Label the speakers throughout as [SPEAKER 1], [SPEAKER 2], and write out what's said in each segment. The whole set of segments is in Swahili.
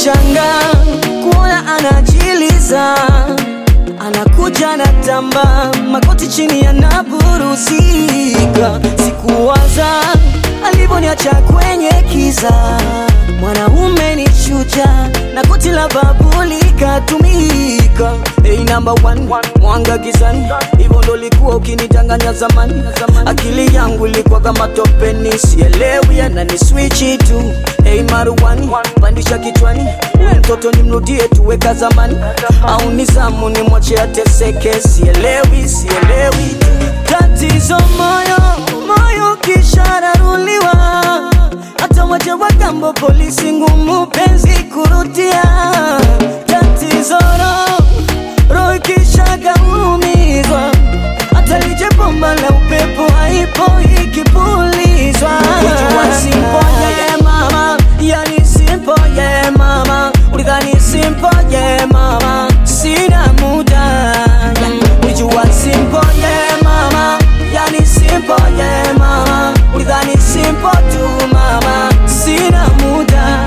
[SPEAKER 1] nashanga kuona anajiliza anakuja na tamba makoti chini yanaburuzika sikuwaza alivyoniacha kwenye kiza mwanaume ni shuja na koti la babuli katumika hey, number one, mwanga gizani hivyo ndo likuwa ukinitanganya zamani akili yangu ilikuwa kama topeni sielewi anani swichi tu hey, maruani pandisha kichwani huyu mtoto nimrudie tuweka zamani au nizamu nimwache ateseke sielewi sielewi tatizo moyo moyo kishararuliwa hata waje wagambo polisi ngumu penzi kurudia tatizo roho roho ikishagaumizwa hata lije bomba la upepo haipo ikipulizwa Ujua simple yeah mama yani simple yeah mama ulidhani simple yeah mama sina muda yeah. Ujua simple yeah mama yani simple yeah mama ulidhani simple tu mama sina muda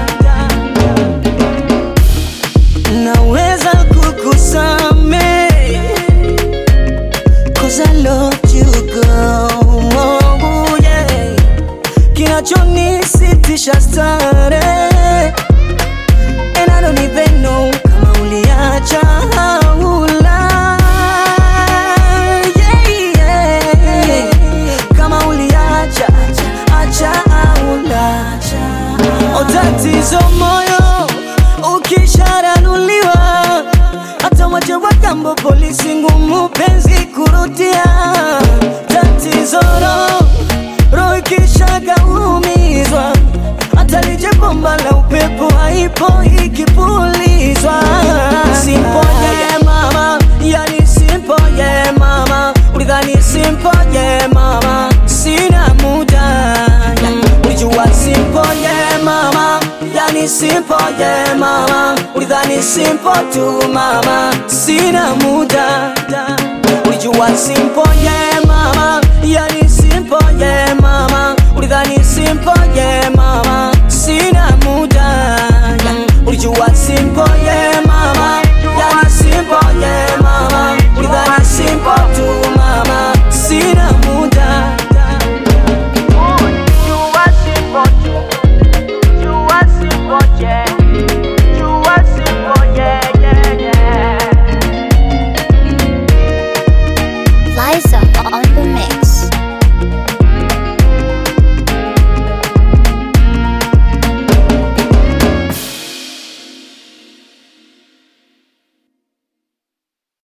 [SPEAKER 1] naweza kukusame Cause I loved you girl oh, yeah. Kinachonisitisha stare And I don't even know kama uliacha au la yeah, yeah. Kama uliacha acha au la O tatizo moyo ukisharanuliwa hata waje wagambo polisi ngumu penzi kurudia tatizo roho roho ikishagaumizwa hata lije bomba la upepo haipo ikipulizwa simple yeah mama yani simple yeah mama ulidhani simple yeah mama sina muda yeah. ulijua simple yeah mama yani simple yeah mama ulidhani simple tu mama sina muda ulijua simple yeah mama yani simple yeah mama ulidhani simple yeah mama sina muda yeah. ulijua simple yeah mama yani simple yeah mama ulidhani simple tu mama sina muda
[SPEAKER 2] You are simple too. You are simple, yeah. You are simple, yeah, yeah, yeah.
[SPEAKER 3] Liza.